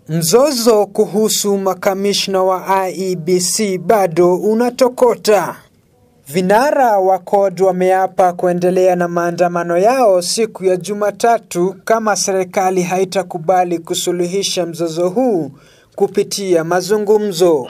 Mzozo kuhusu makamishna wa IEBC bado unatokota. Vinara wa CORD wameapa kuendelea na maandamano yao siku ya Jumatatu kama serikali haitakubali kusuluhisha mzozo huu kupitia mazungumzo.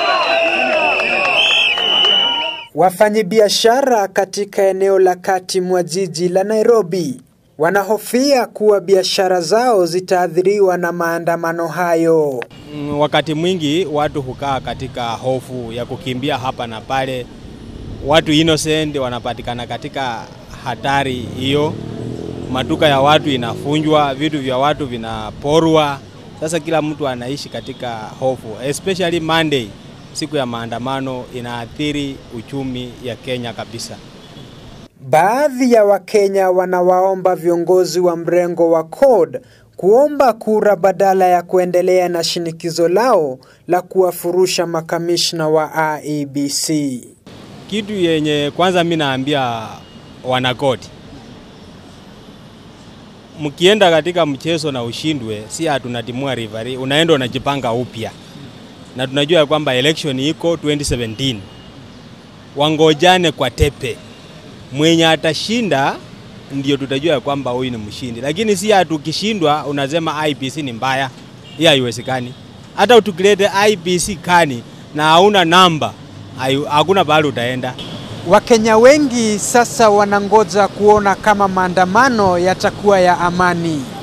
Wafanyabiashara katika eneo la kati mwa jiji la Nairobi wanahofia kuwa biashara zao zitaathiriwa na maandamano hayo. Mm, Wakati mwingi watu hukaa katika hofu ya kukimbia hapa na pale. Watu innocent wanapatikana katika hatari hiyo. Maduka ya watu inafunjwa, vitu vya watu vinaporwa. Sasa kila mtu anaishi katika hofu, especially Monday, siku ya maandamano, inaathiri uchumi ya Kenya kabisa. Baadhi ya Wakenya wanawaomba viongozi wa mrengo wa CORD kuomba kura badala ya kuendelea na shinikizo lao la kuwafurusha makamishna wa IEBC. Kitu yenye kwanza mi naambia wanakoti, mkienda katika mchezo na ushindwe, si hatunatimua rivari, unaenda unajipanga upya, na tunajua ya kwamba election iko 2017 wangojane kwa tepe, mwenye atashinda ndio tutajua ya kwamba huyu ni mshindi, lakini si hatukishindwa unasema IBC ni mbaya. Hiyo haiwezekani. Hata tukilete IBC kani na hauna namba, hayu- hakuna pahali utaenda. Wakenya wengi sasa wanangoja kuona kama maandamano yatakuwa ya amani.